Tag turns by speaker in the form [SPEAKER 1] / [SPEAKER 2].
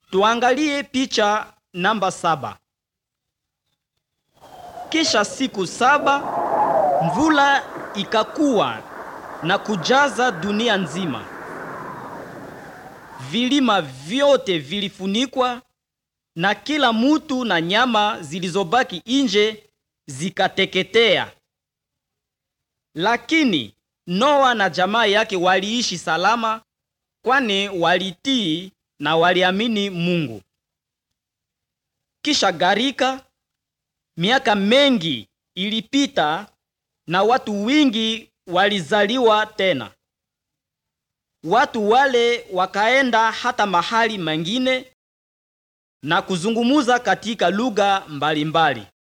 [SPEAKER 1] Tuangalie picha namba saba. Kisha siku saba mvula ikakuwa na kujaza dunia nzima. Vilima vyote vilifunikwa na kila mutu na nyama zilizobaki nje zikateketea. Lakini Noa na jamaa yake waliishi salama, kwani walitii na waliamini Mungu. Kisha gharika, miaka mengi ilipita na watu wingi walizaliwa tena. Watu wale wakaenda hata mahali mengine na kuzungumuza katika lugha mbalimbali.